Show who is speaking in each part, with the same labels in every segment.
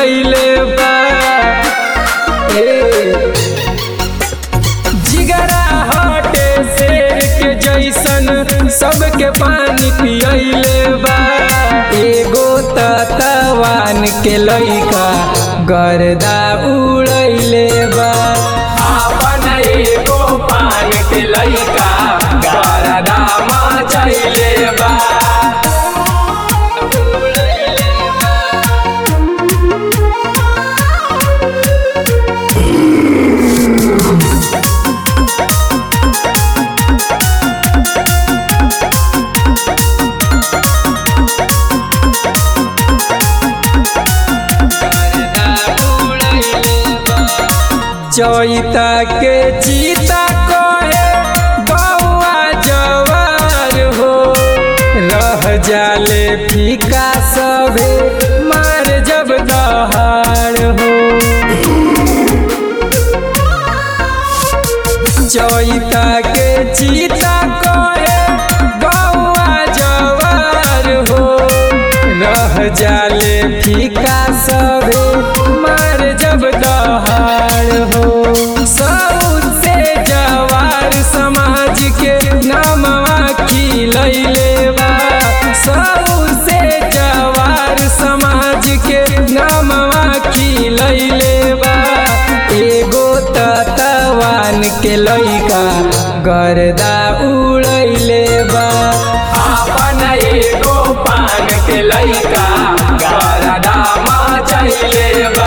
Speaker 1: पियले बा ए, जिगरा हटे शेर के जैसन सबके पानी पियले बा एगो तवान के लइका गर्दा उड़ैले बा
Speaker 2: आपन एगो पान के लइका गरदा मचैले बा
Speaker 1: चैता के चीता कहे बउआ जवार हो रह जाले फीका सभे मार जब दहाड़ हो चैता के चीता कहे बउआ जवार हो रह जाले फीका सभे मार जब दहाड़ हो सबसे जवार समाज के नामवा खिलैले बा सबसे जवार समाज के नामवा खिलैले बा एगो तवान के लइका गर्दा उड़ैले बा
Speaker 2: आपन एगो पान के लइका गरदा मचैले बा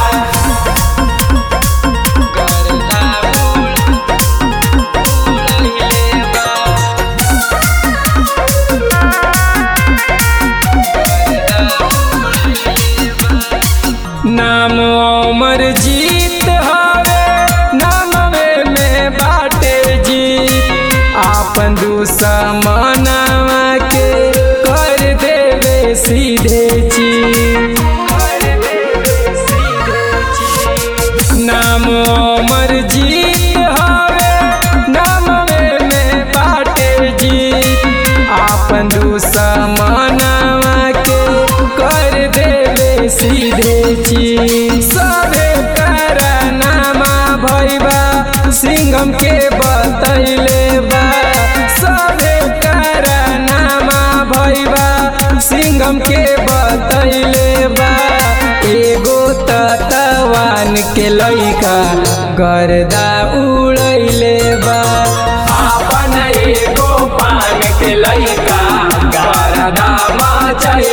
Speaker 1: नाम अमर जीत हवे नामवे में बाटे जीत आपन दुश्मनवा के कर देवे सीधे चीत नाम अमर जीत हवे नामवे में बाटे जीत आपन दुश्मनवा के कर देवे सीधे चीत सभे नामा भैबा सिंगम के बतैले बा सभे नामा भैबा सिंगम के बतैले बा एगो तवान के लइका गर्दा उड़ैले बा
Speaker 2: आपन एगो पान के लइका गरदा मचैले